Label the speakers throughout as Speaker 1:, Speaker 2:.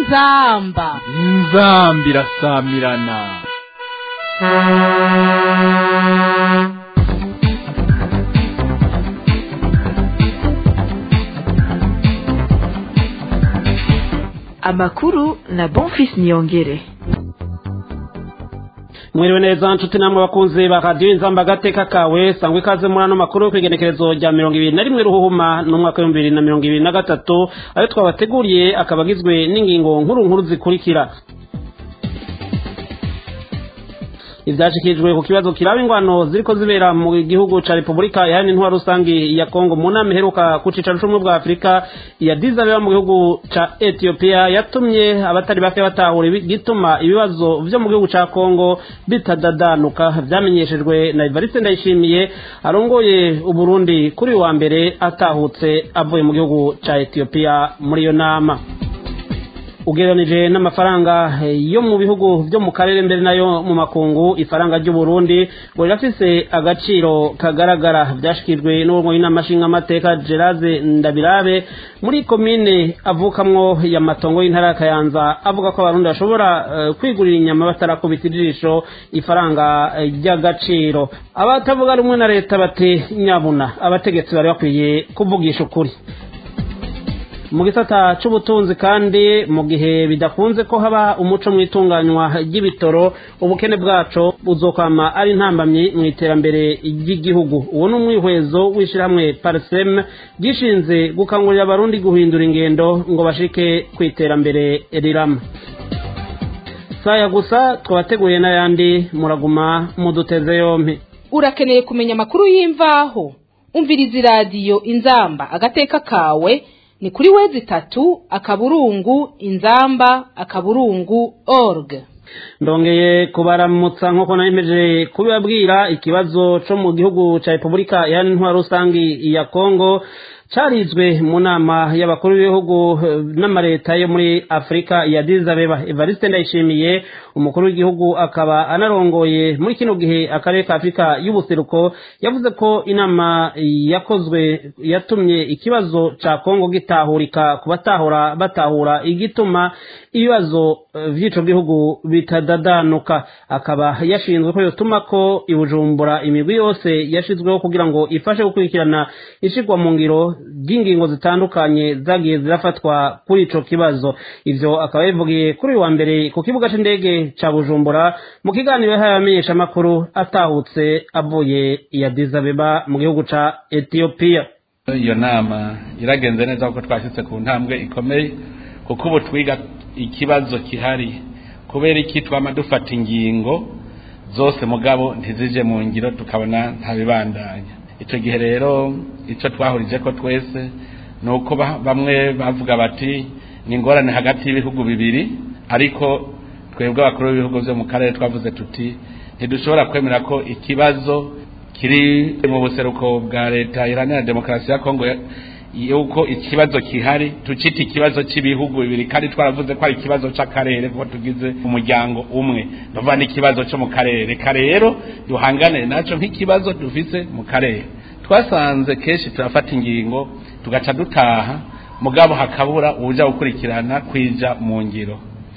Speaker 1: inzamba
Speaker 2: inzamba irasamirana
Speaker 3: amakuru na bonfis niyongere
Speaker 4: mwiriwe neza nshuti namwe bakunzi ba radiyo inzamba agateka kawe sangwa ikaze muri ano makuru ku igenekerezo rya mirongo ibiri na rimwe ruhuhuma n'umwaka w'ibihumbi bibiri na mirongo ibiri na gatatu ayo twabateguriye akaba agizwe n'ingingo nkuru nkuru zikurikira ivyashikijwe ku kibazo kiraba ingwano ziriko zibera mu gihugu ca Republika yani ntwa rusangi ya Kongo mu nama iheruka ku cicaro c'ubumwe bwa Afurika ya Dizabeba mu gihugu ca Ethiopia yatumye abatari bake batahura igituma ibibazo vyo mu gihugu ca Kongo bitadadanuka vyamenyeshejwe na Evariste Ndayishimiye arongoye Uburundi kuri wa mbere atahutse avuye mu gihugu ca Ethiopia muri iyo nama ugereranije n'amafaranga yo mu bihugu byo mu karere mbere nayo mu makungu ifaranga ry'u Burundi ngo rirafise agaciro kagaragara byashikijwe n'uwo inama nshingamateka Gerard Ndabirabe muri komine avukamwo ya matongo y'intara ya Kayanza avuga ko abarundi bashobora uh, kwigurira inyama batarakubita ijisho ifaranga ry'agaciro uh, abatavuga rumwe na leta bati nyabuna abategetsi bari bakwiye kuvugisha ukuri mu gisata c'ubutunzi kandi mu gihe bidakunze ko haba umuco mu itunganywa ry'ibitoro ubukene bwaco buzokwama ari intambamyi mu iterambere ry'igihugu uwo ni umwihwezo w'ishirahamwe parsem gishinze gukangurira abarundi guhindura ingendo ngo bashike ku iterambere rirama saya gusa twabateguye n'ayandi muraguma muduteze yompi
Speaker 1: urakeneye kumenya amakuru y'imvaho umviriza iradiyo inzamba agateka kawe ni kuri wezi itatu akaburungu inzamba akaburungu org
Speaker 4: ndongeye kubaramutsa nk'uko nayemeje kubibabwira ikibazo co mu gihugu ca repubulika yani ntwaro rusangi ya kongo carizwe mu nama y'abakuru b'ibihugu n'amareta yo muri afurika ya dizabeba evariste ndayishimiye umukuru w'igihugu akaba anarongoye muri kino gihe akarere ka afurika y'ubuseruko yavuze ko inama yakozwe yatumye ikibazo ca kongo gitahurika ku batahura batahura igituma ibibazo vy'ico gihugu bitadadanuka akaba yashinzwe ko yotuma ko ibujumbura imigwi yose yashizweho kugira ngo ifashe gukurikirana ishigwa mu ngiro ry'ingingo zitandukanye zagiye zirafatwa kuri ico kibazo ivyo akaba yabivugiye kuri uyu wa mbere ku kibuga c'indege ca bujumbura mu kiganiro yahaye abamenyeshamakuru atahutse avuye iya dizabeba mu gihugu ca etiyopiya
Speaker 5: iyo nama iragenze neza kuko twashyitse ku ntambwe ikomeye kuko ubu twiga ikibazo kihari kubera iki twama dufata ingingo zose mugabo ntizije mu ngiro tukabona ntabibandanya icyo gihe rero icyo twahurije ko twese ni uko bamwe bavuga bati ni ingorane hagati y'ibihugu bibiri ariko twebwe abakuru b'ibihugu byo mu karere twavuze tuti ntidushobora kwemera ko ikibazo kiri mu buseruko bwa leta iharanira demokarasi ya kongo yuko ikibazo kihari tucita ikibazo cy'ibihugu bibiri kandi twaravuze ko ari ikibazo cy'akarere kuko tugize umuryango umwe ndavuga n'ikibazo cyo mu karere reka rero duhangane nacyo nk'ikibazo dufise mu karere twasanze kenshi turafata ingingo tugaca dutaha mugabo hakabura uburyo gukurikirana kwija mu ngiro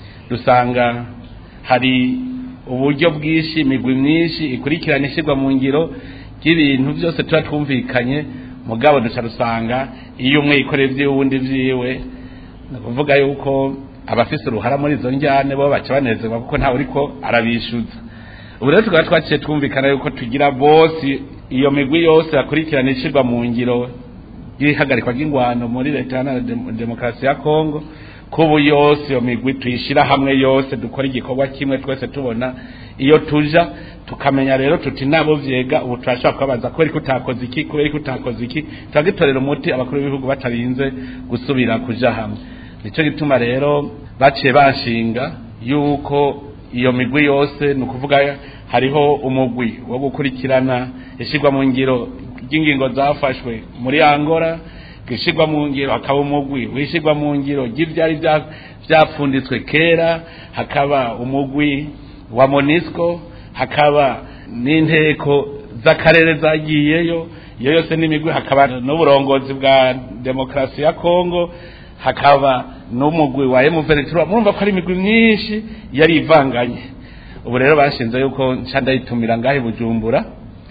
Speaker 5: dusanga hari uburyo bwinshi imigwi myinshi ikurikirana ishyirwa mu ngiro ry'ibintu byose tuba twumvikanye mugabo duca rusanga iyo umwe yikoreye iby'uwundi byiwe ni ukuvuga yuko abafise uruhara muri izo njyane bo baca banezerwa kuko ntawe uriko arabishyuza ubu rero tukaba twaciye twumvikana yuko tugira bose iyo migwi yose yakurikirana ishyirwa mu ngiro y'ihagarikwa ry'ingwano muri leta ya demokarasi ya kongo kubu yose iyo migwi tuyishyira hamwe yose dukora igikorwa kimwe twese tubona iyo tuja tukamenya rero tuti nabo vyega ubu turashobora kubabaza kubera ko utakoze iki kubera ko utakoze iki turagitorera umuti abakuru b'ibihugu batarinze gusubira kuja hamwe nico gituma rero baciye bashinga yuko iyo migwi yose ni ukuvuga hariho umugwi wo gukurikirana ishigwa mu ngiro ry'ingingo zafashwe muri angora gishigwa mu ngiro hakaba umugwi wishigwa mu ngiro ry'ivyari vyapfunditswe kera hakaba umugwi wa monisco hakaba n'inteko z'akarere zagiyeyo iyo yose n'imigwi hakaba n'uburongozi bwa demokarasi ya kongo hakaba n'umugwi wa emuveretura murumva ko ari imigwi myinshi yari ivanganye ubu rero bashinze yuko nca ndayitumira ngahe bujumbura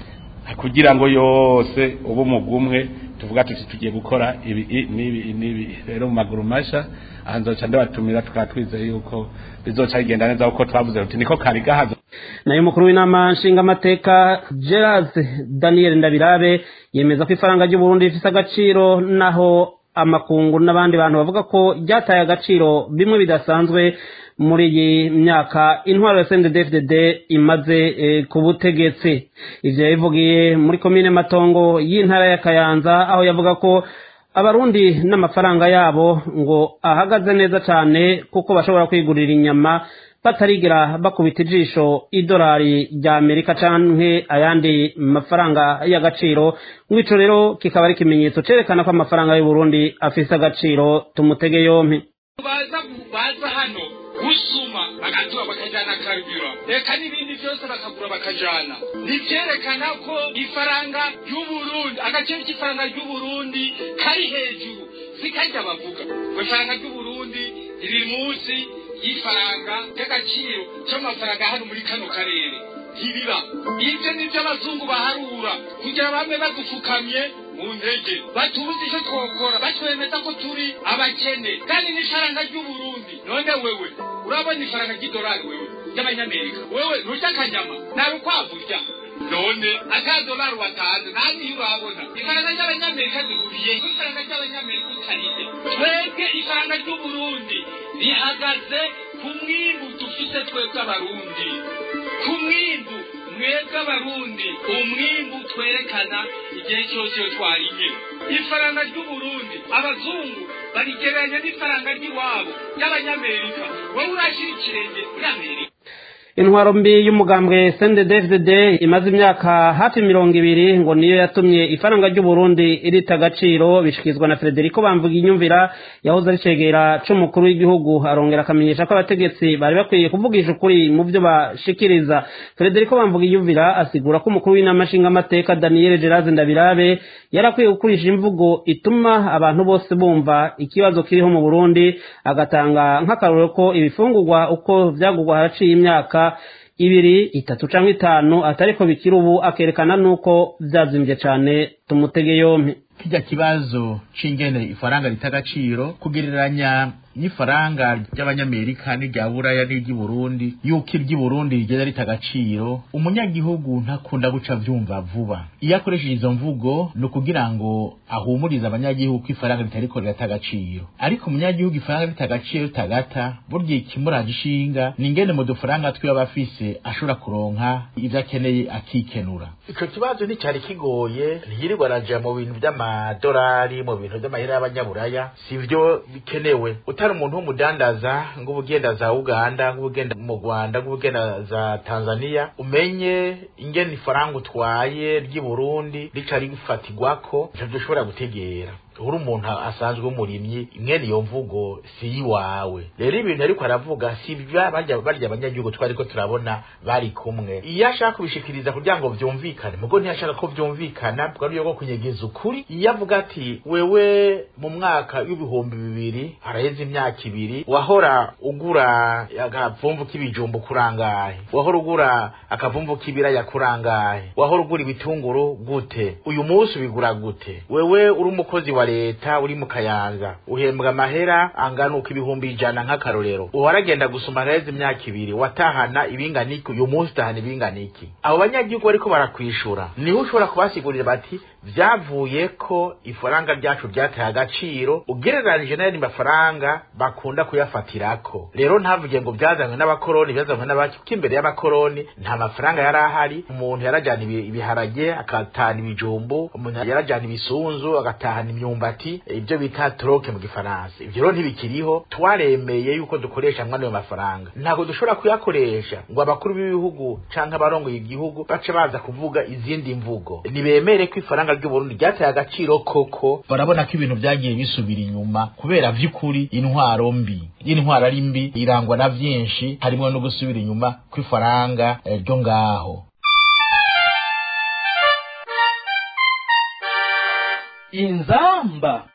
Speaker 5: kugira ngo yose ubu umugwi umwe tuvuga tuti tugiye gukora ibi i- n'ibi i- n'ibi rero mu maguru masha aha nzoca ndabatumira tukaba twizeye yuko bizoca bigenda neza kuko twavuze tuti niko kari gahazo
Speaker 4: nayo umukuru w'inama nshingamateka gerard daniel ndabirabe yemeza ko ifaranga ry'uburundi rifite agaciro naho amakungu n'abandi bantu bavuga ko ryataye agaciro bimwe bidasanzwe muri iyi myaka intwaro ya cndfdd imaze eh, ku butegetsi ivyo yabivugiye muri komine matongo y'intara ya kayanza aho yavuga ko abarundi n'amafaranga yabo ngo ahagaze neza cyane kuko bashobora kwigurira inyama batarigera bakubita ijisho idolari rya amerika canke ayandi mafaranga y'agaciro nk'ico rero kikaba ari ikimenyetso cerekana ko amafaranga y'uburundi afise agaciro tumutege yompi
Speaker 6: baza baza hano gusuma bagatura bakajana karibira reka n'ibindi byose bakagura bakajana nivyerekana ko ifaranga ry'uburundi agaciro k'ifaranga ry'uburundi kari hejuru sikarya bavuga ngo ifaranga ry'uburundi riri munsi y'ifaranga ry'agaciro c'amafaranga hano muri kano karere ntibiba ibyo nibyo abazungu baharura kugira bamwe badufukamye mu ntege batubuze icyo twokora batwemeza ko turi abakene kandi n'ifaranga ry'uburundi none wewe urabona ifaranga ry'idolari wewe ry'abanyamerika wewe nturya akanyama nta rukwavu urya none akadolari watanze nta niyo urabona ifaranga ry'abanyamerika rihuriye ku ifaranga ry'abanyamerika utariye twebwe ifaranga ry'uburundi rihagaze ku mwimbu dufite twebwe abarundi ku mwimbu mwebwe abarundi umwimbu twerekana igihe cyose iyo twariye ifaranga ry'uburundi abazungu barigereranya n'ifaranga ry'iwabo ry'abanyamerika wowe urashyira ikirenge muri amerika
Speaker 4: intwaro mbi y'umugambwe cndfdd imaze imyaka hafi mirongo ibiri ngo niyo yatumye ifaranga ry'uburundi irita agaciro bishyikirizwa na frederico bamvuga inyumvira yahoze ari cegera c'umukuru w'igihugu arongera akamenyesha ko abategetsi bari bakwiye kuvugisha ukuri mu byo bashikiriza frederico bamvuga inyumvira asigura ko umukuru w'inama nshingamateka daniel gerard ndabirabe yari akwiye gukoresha imvugo ituma abantu bose bumva ikibazo kiriho mu burundi agatanga nk'akarorero ko ibifungurwa uko vyagurwa haraciye imyaka ibiri itatu canke itanu atariko bikiri ubu akerekana n'uko vyazimvye cane tumutege yompi
Speaker 7: kijya kibazo c'ingene ifaranga rita agaciro kugereranya n'ifaranga ry'abanyamerika n'irya buraya n'iry'i burundi yuko iry'i burundi rigenda rita agaciro umunyagihugu ntakunda guca vyumva vuba iyo akoresheje izo mvugo ni ukugira ngo ahumurize abanyagihugu ko ifaranga ritariko rirata agaciro ariko umunyagihugu ifaranga rita agaciro ritagata burya ikimuraje ishinga ni ingene mu dufaranga twiwe aba afise ashobora kuronka ivyo akeneye akikenura
Speaker 8: ico kibazo nticari kigoye ntiyirirwa araja mu bintu vy'amadolari mu bintu vy'amahera y'abanyaburaya sivyo bikenewe utari umuntu w'umudandaza ngo ubugenda za uganda ngo ubugenda mu rwanda ngo ubugenda za tanzania umenye ingene ifaranga utwaye ry'i burundi rica rifatirwako ntavyo ushobora gutegera uri umuntu asanzwe w'umurimyi mwene iyo mvugo si iwawe rero ibintu ariko aravuga si bya barya barya abanyagihugu twariko turabona bari kumwe iyo ashaka kubishikiriza kugira ngo vyumvikane mugo ntiyashaka ko vyumvikana bwari yo kunyegeza ukuri iyo avuga ati wewe mu mwaka w'ibihumbi bibiri haraheze imyaka ibiri wahora ugura akavumvu k'ibijumbu kurangahe wahora ugura akavumvu k'ibiraya kurangahe wahora ugura ibitunguru gute uyu munsi ubigura gute wewe uri umukozi wa leta uri mu kayanza uhembwa amahera angana uko ibihumbi ijana nk'akarorero uwaragenda gusoma haraheze imyaka ibiri watahana ibingana iki uyu munsi utahana ibingana iki abo banyagihugu bariko barakwishura niho ushobora kubasigurira bati vyavuye ko ifaranga ryacu ryataye agaciro ugereranije n'ayandi mafaranga bakunda kuyafatirako rero ntavuge ngo byazanywe n'abakoroni byazanywe n'abaki kuko imbere y'abakoroni nta mafaranga yari ahari umuntu yarajana ibi- ibiharage agatahana ibijumbu umuntu yarajana ibisunzu agatahana imyumbati ibyo bita troke mu gifaransa ivyo rero ntibikiriho twaremeye yuko dukoresha mwana ayo mafaranga ntabwo dushobora kuyakoresha ngo abakuru b'ibihugu canke abarongoye igihugu bace baza kuvuga izindi mvugo nibemere ko ifaranga ry'uburundi ryataye agaciro koko
Speaker 7: barabona ko ibintu byagiye bisubira inyuma kubera vy'ukuri intwaro mbi intwaro ari mbi irangwa na vyinshi harimo no gusubira inyuma kw'ifaranga eh, ryo ngaho
Speaker 2: inzamba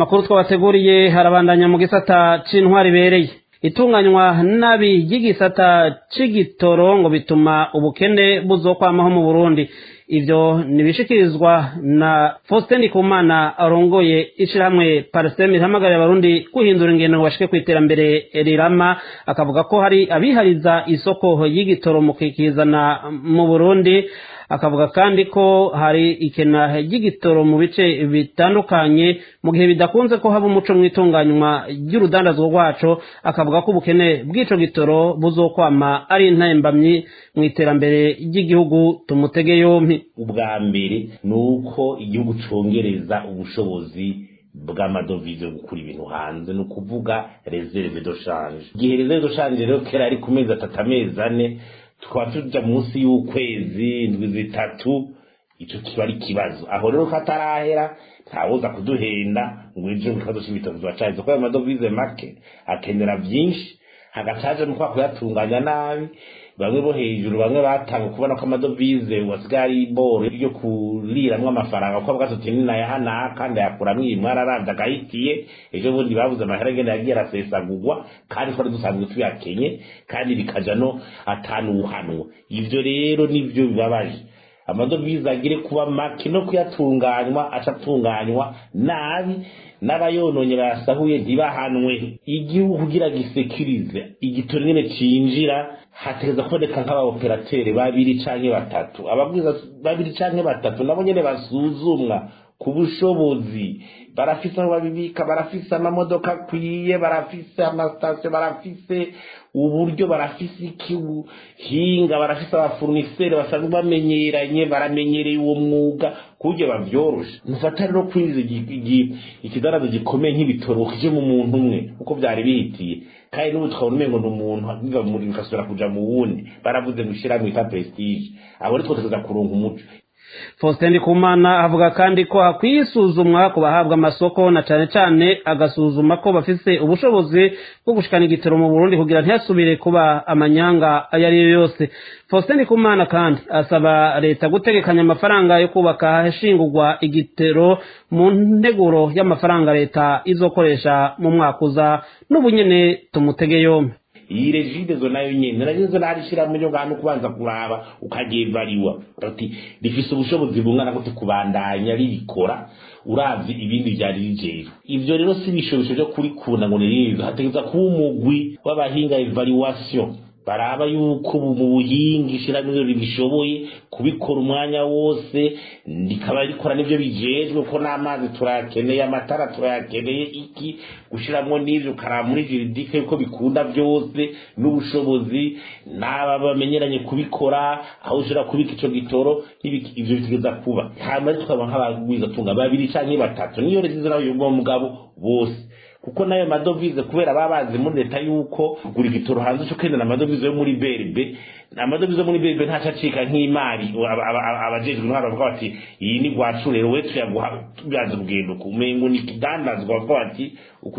Speaker 4: amakuru twabateguriye harabandanya mu gisata c'intwari ibereye itunganywa nabi ry'igisata c'igitoro ngo bituma ubukene buzokwamaho mu burundi ivyo nibishikirizwa na Faustin Ndikumana arongoye ishirahamwe Parsem ihamagarira abarundi guhindura ingendo ngo bashike kw'iterambere rirama akavuga ko hari abihariza isoko y'igitoro mu kikizana mu Burundi akavuga kandi ko hari ikena ry'igitoro mu bice bitandukanye mu gihe bidakunze ko haba umuco mu itunganywa ry'urudandazwa rwaco akavuga ko ubukene bw'ico gitoro buzokwama ari intembamyi mu iterambere ry'igihugu tumutege yompi
Speaker 9: ubwa mbere ni uko igihugu congereza ubushobozi bw'amadovize yo gukura ibintu hanze ni ukuvuga reserve de change igihe reserve de change rero kera ari ku mezi atatu amezi ane tukaba tuja munsi y'ukwezi indwi zitatu ico kiba ari ikibazo aho rero ko atarahera ntawoza kuduhenda ngo ejo ikibazo c'ibitabo tubacahize kuko ayo madovize make akenera vyinshi hagacaje nuko kuyatunganya nabi bamwe bo hejuru bamwe batanga kubona ko amadovize wasigaye ari boro yo kuriramwo amafaranga kuko avuga tuti ninayahana kandi ayakuramwo iyi mwararavye agahitiye ejo bundi babuze amahera agenda yagiye arasesagurwa kandi twari dusanzwe tuyakenye kandi bikaja no atanuhanwa ivyo rero nivyo bibabaje amadovize agire kuba make no kuyatunganywa aca atunganywa nabi n'abayononye bayasahuye ntibahanwe igihugu kugira gisekirize igitoro nyene cinjira hategeza kuboneka nk'abaoperateri babiri canke batatu ababwiza babiri canke batatu nabo nyene basuzumwa ku bushobozi barafise aho babibika barafise amamodoka akwiye barafise amasitasiyo barafise uburyo barafise ikibuhinga barafise abafuruniseri basanzwe bamenyeranye baramenyereye uwo mwuga kuburyo bavyorosha mufata rero kwinjiza ikidarazo gikomeye nk'ibitoro kije mu muntu umwe uko vyari bihitiye kandi n'ubu tukabona umengo ni umuntu biva muri bikasubira kuja mu wundi baravuze ngo ishirahamwe yita prestige abo rero twotegeza kuronka umuco
Speaker 4: Faustin Ndikumana avuga kandi ko hakwiye isuzumwa ku bahabwa amasoko na cane cane agasuzuma ko bafise ubushobozi bwo gushikana igitoro mu Burundi kugira ntihasubire kuba amanyanga ayo ari yo yose Faustin Ndikumana kandi asaba leta gutegekanya amafaranga yo kubaka ahashingurwa igitero mu nteguro y'amafaranga leta izokoresha mu mwaka uza n'ubunyene tumutege yombi
Speaker 9: iyi regidezo nayo nyene nayo zo narishira mu ngano kubanza kuraba ukagevariwa ati rifise ubushobozi bungana gute kubandanya rikora uravye ibindi vyari rijeje ivyo rero si bishobisho byo kurikunda ngo nirizo hategeza kuba umugwi w'abahinga evaluation baraba yuko mu buhinga ishirahamwe ribishoboye kubikora umwanya wose rikaba rikora n'ivyo bijejwe ko n'amazi turayakeneye amatara turayakeneye iki gushiramwo n'ivyo ukaraba muri juridike yuko bikunda vyose n'ubushobozi n'aba bamenyeranye kubikora aho ushobora kubika ico gitoro ivyo bitegeza kuba hama tukaba nk'abagwizatunga babiri canke batatu niyo rezizo nawe yumva mugabo bose kuko nayo madovize kubera baba bazi muri leta yuko gura igitoro hanze cyo kwenda amadovize yo muri berbe amadovize yo muri berbe ntaca acika nk'imari abajejwe intwaro bavuga bati iyi ni gwacu rero we tuyaguha tubyaza ubugendo kumengo ni kidandazwa bavuga bati uku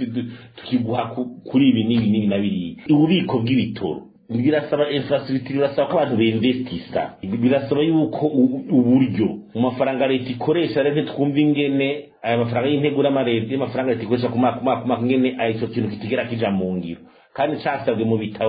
Speaker 9: tukiguha kuri ibi n'ibi n'ibi na biriya ububiko bw'ibitoro birasaba infrastructure birasaba ko abantu beinvestisa birasaba yuko uburyo mu mafaranga leta ikoresha rero ntitwumva ingene aya mafaranga y'integura amareta y'amafaranga leta ikoresha ku mwaka umwaka umwaka ingene ico kintu kitigera kija mu ngiro kandi casabwe mu bitabo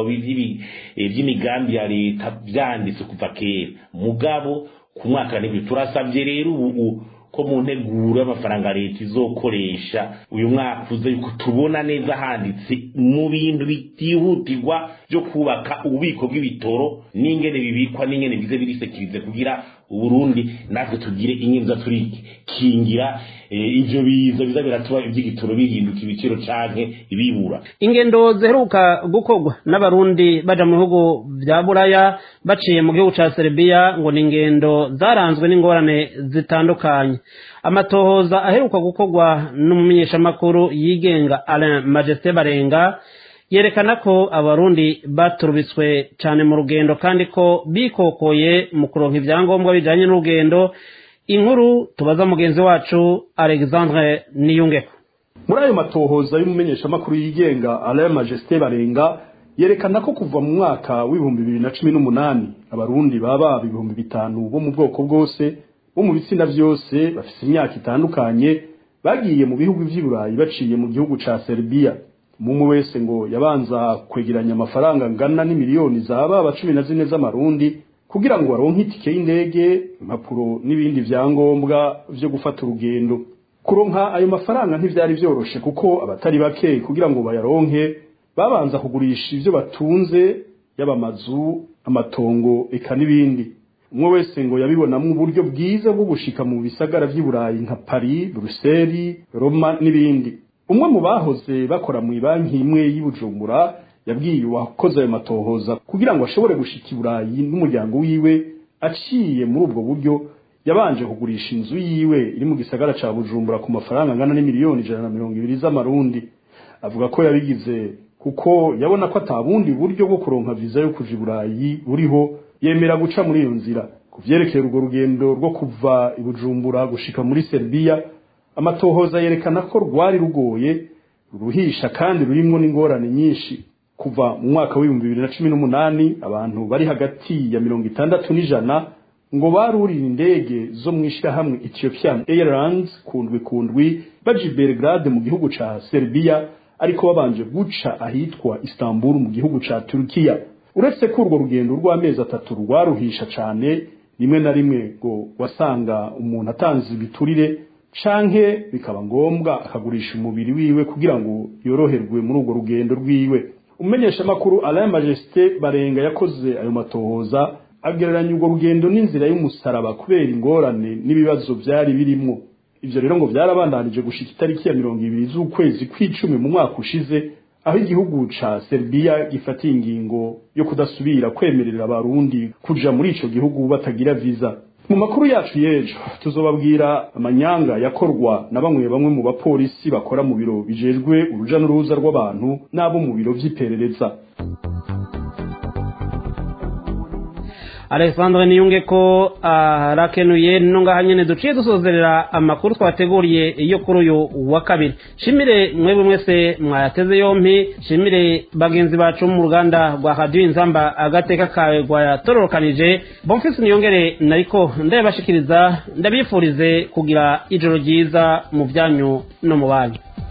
Speaker 9: vy'imigambi ya leta vyanditse kuva kera mugabo ku mwaka n'ibyo turasabye rero ubu ko mu nteguro y'amafaranga leta izokoresha uyu mwaka uza yuko tubona neza handitse mu bintu bitihutirwa byo kubaka ububiko bw'ibitoro n'ingene bibikwa n'ingene bize birisekirize kugira uburundi natwe tugire inkinza turikingira ivyo biza biza biratuba ivy'igitoro bihinduka ibiciro canke ibibura
Speaker 4: ingendo ziheruka gukorwa n'abarundi baja mu bihugu vya buraya baciye mu gihugu ca serbia ngo ni ingendo zaranzwe n'ingorane zitandukanye amatohoza aheruka gukorwa n'umumenyeshamakuru yigenga alain majesté barenga yerekana ko abarundi baturubitswe cyane mu rugendo kandi ko bikokoye mu kuronka ibyangombwa bijanye n'urugendo inkuru tubaza mugenzi wacu alexandre niyungeko
Speaker 10: muri ayo matohoza y'umumenyeshamakuru yigenga alain majesté barenga yerekana ko kuva mu mwaka w'ibihumbi bibiri na cumi n'umunani abarundi baba ibihumbi bitanu bo mu bwoko bwose bo mu bitsina vyose bafise imyaka itandukanye bagiye mu bihugu vy'i Burayi baciye mu gihugu ca Serbia umwe wese ngo yabanza kwegeranya amafaranga ngana n'imiliyoni zaba aba cumi na zine z'amarundi kugira ngo baronke itike y'indege impapuro n'ibindi vyangombwa vyo gufata urugendo kuronka ayo mafaranga ntivyari vyoroshe kuko abatari bake kugira ngo bayaronke babanza kugurisha ivyo batunze yaba amazu amatongo eka n'ibindi umwe wese ngo yabibonamwo uburyo bwiza bwo gushika mu bisagara vy'i Burayi nka Paris, Bruxelles, Roma n'ibindi umwe mu bahoze bakora mu banki imwe y'i Bujumbura yabwiye uwakoze ayo matohoza kugira ngo ashobore gushika i Burayi n'umuryango wiwe aciye muri ubwo buryo yabanje kugurisha inzu yiwe iri mu gisagara ca Bujumbura ku mafaranga angana n'imiliyoni ijana na mirongo ibiri z'amarundi avuga ko yabigize kuko yabona ko atabundi buryo bwo kuronka viza yo kuja i Burayi buriho yemera guca muri iyo nzira ku vyerekeye urwo rugendo rwo kuva i Bujumbura gushika muri Serbia amatohoza yerekana ko rwari rugoye ruruhisha kandi rurimwo n'ingorane nyinshi kuva mu mwaka w'ibihumbi bibiri na cumi n'umunani abantu bari hagati ya mirongo itandatu n'ijana ngo barurira indege zo mu ishirahamwe Ethiopian Airlines kundwi kundwi baja i Belgrade mu gihugu ca Serbia ariko babanje guca ahitwa Istanbul mu gihugu ca Turkiya uretse ko urwo rugendo rw'amezi atatu rwaruhisha cane rimwe na rimwe ngo wasanga umuntu atanze ibiturire canke bikaba ngombwa akagurisha umubiri wiwe kugira ngo yoroherwe muri urwo rugendo rwiwe umenyesha makuru Alain Majesté Barenga yakoze ayo matohoza agereranya urwo rugendo n'inzira y'umusaraba kubera ingorane n'ibibazo vyari birimwo ivyo rero ngo vyarabandanije gushika itariki ya mirongo ibiri z'ukwezi kw'icumi mu mwaka ushize aho igihugu ca Serbia gifatiye ingingo yo kudasubira kwemerera abarundi kuja muri ico gihugu batagira visa mu makuru yacu y'ejo tuzobabwira amanyanga yakorwa na bamwe bamwe mu bapolisi bakora mu biro bijejwe uruja n'uruza rw'abantu n'abo mu biro vy'iperereza
Speaker 4: alexandre niyunge ko arakenuye no ngaha nyene duciye dusozerera amakuru twateguriye iyo kuri uyu wa kabiri shimire mwebwe mwese mwayateze yompi shimire bagenzi bacu mu ruganda rwa radiyo inzamba agateka kawe rwayatororokanije bonfisi niyongere nariko ndayabashikiriza ndabifurize kugira ijoro ryiza mu byanyu no mu banyu